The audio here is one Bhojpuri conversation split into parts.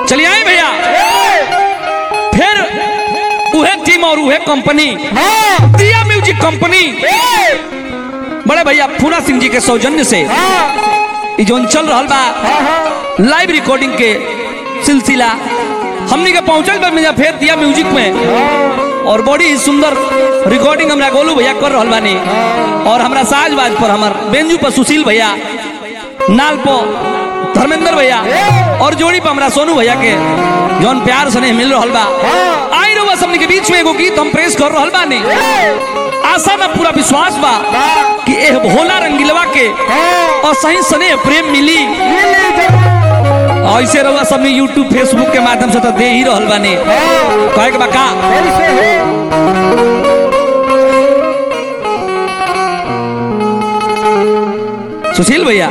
चलिए आए भैया फिर उहे टीम और उहे कंपनी हाँ दिया म्यूजिक कंपनी बड़े भैया फूना सिंह जी के सौजन्य से हाँ ई जोन चल रहल बा हाँ लाइव रिकॉर्डिंग के सिलसिला हमनी के पहुंचल बा मेरा फेर दिया म्यूजिक में और बड़ी ही सुंदर रिकॉर्डिंग हमरा गोलू भैया कर रहल बानी और हमरा साजबाज पर हमर बेंजू पर सुशील भैया नाल पर धर्मेंद्र भैया और जोड़ी पर हमरा सोनू भैया के जौन प्यार सने मिल रहल बा आई रहुआ सबनी के बीच में एगो गीत हम प्रेस कर रहल बानी आशा ना पूरा विश्वास बा कि एह भोला रंगीलवा के और सही सने प्रेम मिली ऐसे रहुआ सब यूट्यूब फेसबुक के माध्यम से तो दे ही रहल बानी कहे के बा का सुशील भैया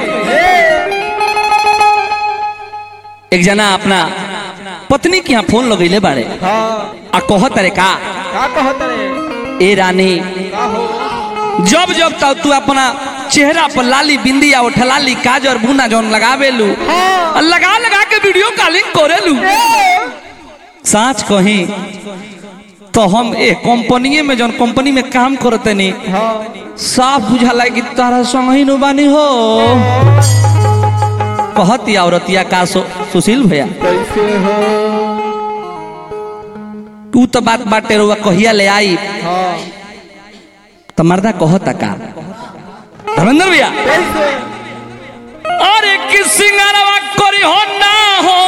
एक जना अपना पत्नी के यहाँ फोन लगैले बाड़े आ कहत रे का ए रानी जब जब तक तू अपना चेहरा पर लाली बिंदी या उठलाली काजर बुना जौन लगावेलू आ लगा लगा के वीडियो कॉलिंग करेलू साच कही तो हम ए कंपनी में जौन कंपनी में काम करते नी साफ बुझाला कि तारा संग ही नु बानी हो कहती औरतिया का सु, सुशील भैया तू तो बात बाटे रुआ कहिया ले आई तो मर्दा कहता का धर्मेंद्र भैया अरे कि सिंगारवा करी हो ना हो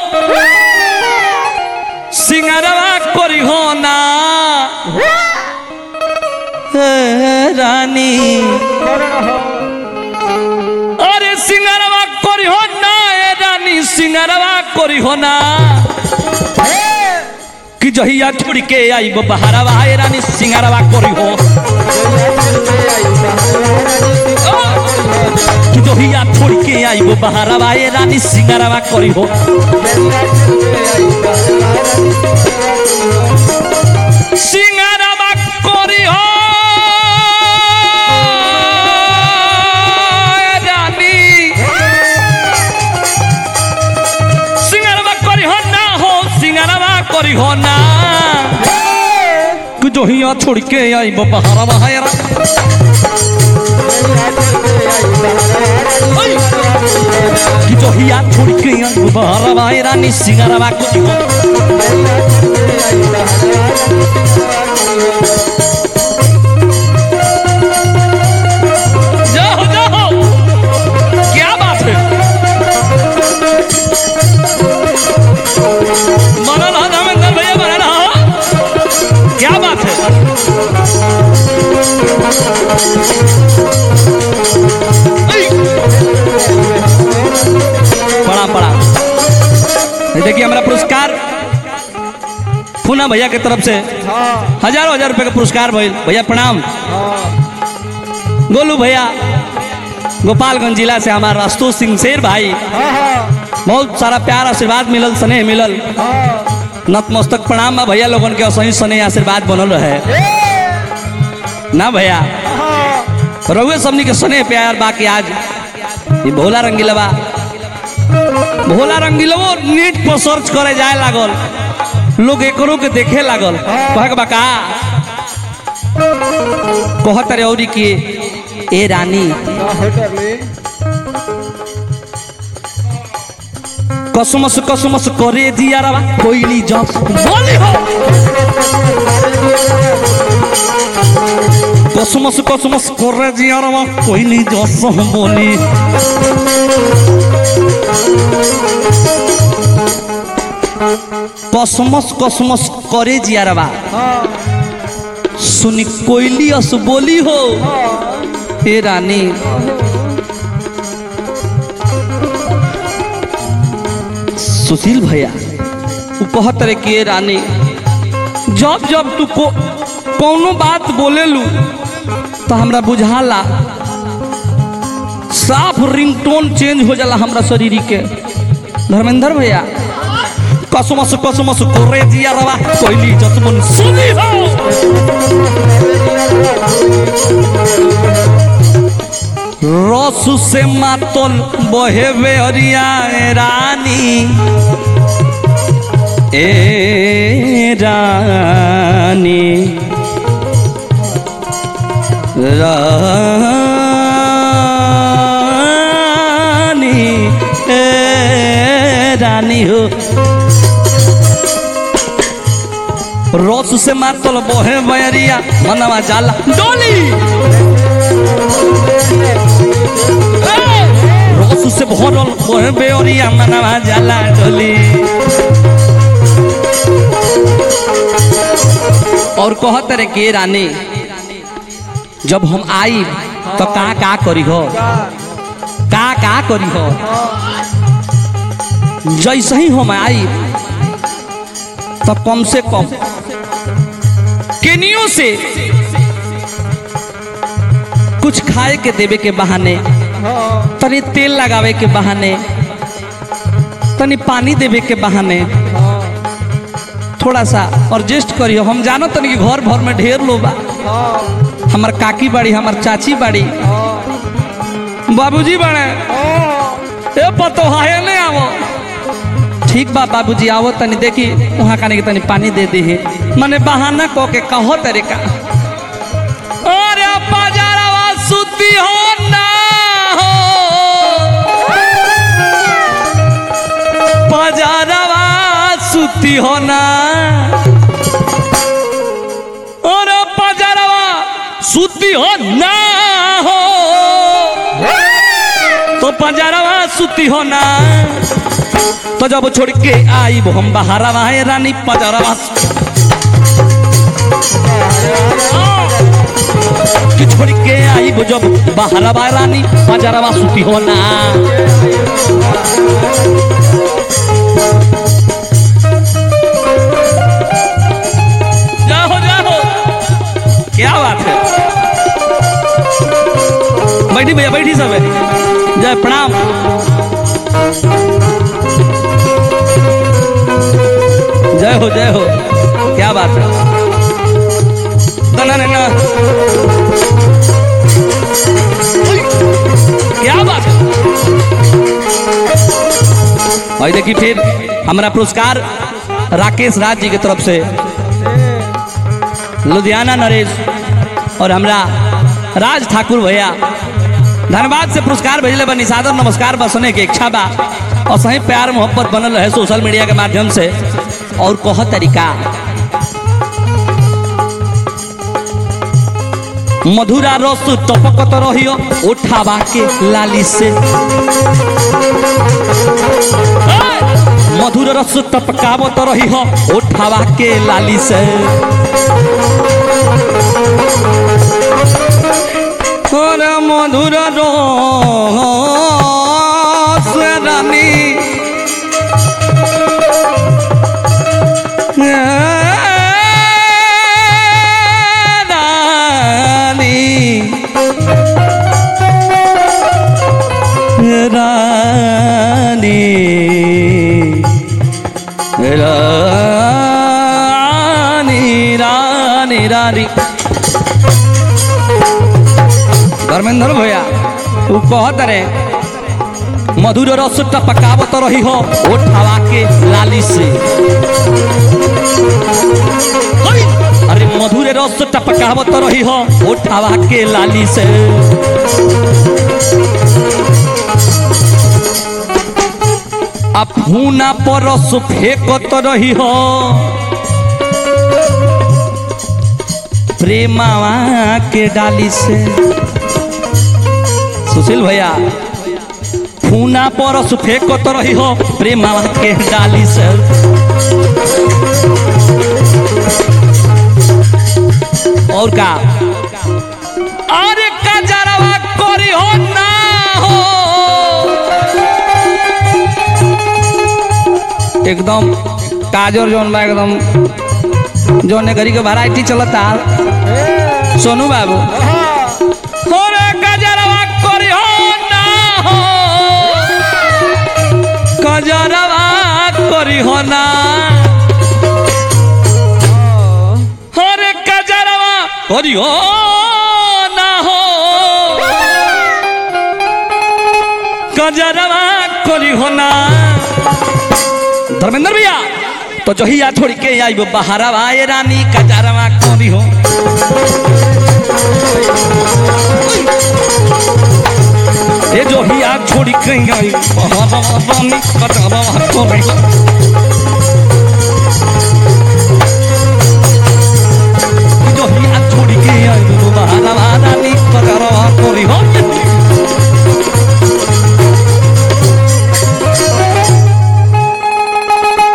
सिंगारवा करी हो ना हे रानी अरे सिंगारवा करी हो ना ए रानी सिंगारवा करी हो ना कि जहिया छोड़ के आई वो बहारवा ए रानी सिंगारवा करी हो कि जहिया छोड़ के आई वो बहारवा ए रानी सिंगारवा करी हो सिंगारवा करी हो ए रानी सिंगारवा करी हो ना हो सिंगारवा करी हो ना कि जहिया छोड़ के आई वो बहारवा ए रानी ओय! कि जहिया छोड़ के आई वो बहारवा ए रानी सिंगारवा करी हो जाओ जाओ क्या बात है मना रहा धर्मेंद्र भैया मना रहा क्या बात है ऐ! पड़ा पड़ा ये देखिए हमारा पुरस्कार पूना भैया के तरफ से हजारों हजार रुपए का पुरस्कार भइल भैया प्रणाम गोलू भैया गोपालगंज जिला से हमारा अस्तु सिंह शेर भाई बहुत सारा प्यार आशीर्वाद मिलल स्नेह मिलल नतमस्तक प्रणाम बा भैया लोगन के सही स्नेह आशीर्वाद बनल रहे ना भैया रउए सबनी के स्नेह प्यार बाकी आज ये भोला रंगीलवा भोला रंगीलवो नेट पर सर्च करे जाए लागल लोग एकरो के देखे लागल कहे के बा का कहत रे औरी की ए रानी कसमस कसमस करे दिया रवा कोइली जब बोली हो कसमस कसमस करे दिया रवा कोइली जस बोली कसमस कसमस करे जिया रवा सुनी कोइली अस बोली हो हे रानी सुशील भैया वो कहत रहे कि ए रानी जब जब तू को कौनो बात बोलेलू तो हमरा बुझाला साफ रिंगटोन चेंज हो जाला हमरा शरीर के धर्मेंद्र भैया कसमस कसमस करे दिया रवा कोइली जसमन सुनी हो रसु से मातल बहेवे हरिया रानी ए रानी रानी ए रानी हो रोस से मातल बोहे बयरिया मनवा जाला डोली रोस से भरल बोहे बेरिया मनवा जाला डोली और कहत रे के रानी जब हम आई तो का का करी हो का का करी हो जैसे ही हम आई तो कम से कम केनियो से कुछ खाए के देवे के बहाने तनी तेल लगावे के बहाने तनी पानी देवे के बहाने थोड़ा सा एडजस्ट करियो हम जानो तनी कि घर भर में ढेर लोग बा हमार काकी बाड़ी हमार चाची बाड़ी बाबूजी बड़े ए पतो हाय ने आवो ठीक बा बाबूजी आवो तनी देखी वहाँ खाने के तनी पानी दे दी है मने बहाना को के कहो तरीका अरे बाजारवा सुती हो ना हो बाजारवा सुती हो ना अरे बाजारवा सुती हो ना हो तो बाजारवा सुती हो ना तो जब छोड़ के आई वो हम बहारवा है रानी बाजारवा कि छोड़ के आई वो जब बहारवा रानी बाजारवा सुती हो ना जाओ जाओ क्या बात है बैठी भैया बैठी सब है जय प्रणाम जय हो जय हो क्या बात है दना नैना क्या बात है और देखिए फिर हमारा पुरस्कार राकेश राज जी की तरफ से लुधियाना नरेश और हमरा राज ठाकुर भैया धन्यवाद से पुरस्कार भेजले बनी सादर नमस्कार बसने के इच्छा बा और सही प्यार मोहब्बत बनल रहे सोशल मीडिया के माध्यम से और कह तरीका मधुरा रस टपकत रहियो उठावा के लाली से मधुर रस टपकावत रही हो उठावा के लाली से और मधुर रस रानी रानी रानी रानी रानी धर्मेंद्र भैया तू कहत रे मधुर रस टपकावत रही हो उठावा के लाली से ओय! अरे मधुर रस टपकावत रही हो उठावा के लाली से आ फूना परस फेंकत रही हो प्रेमावा के डाली से सुशील भैया फूना परस फेंकत रही हो प्रेमावा के डाली से और का अरे कजरवा करी हो ना हो एकदम काजर जौन बा एकदम जौन घरी के वैरायटी चलता सोनू बाबू अरे गजरवा करी हो ना हो गजरवा करी हो ना अरे गजरवा करी हो ना हो गजरवा करी हो ना धर्मेंद्र भैया तो जहिया छोड़ के आई बहारवा ए रानी कजरवा करी हो ए जहिया छोड़ के आई बहारवा रानी कजरवा करी हो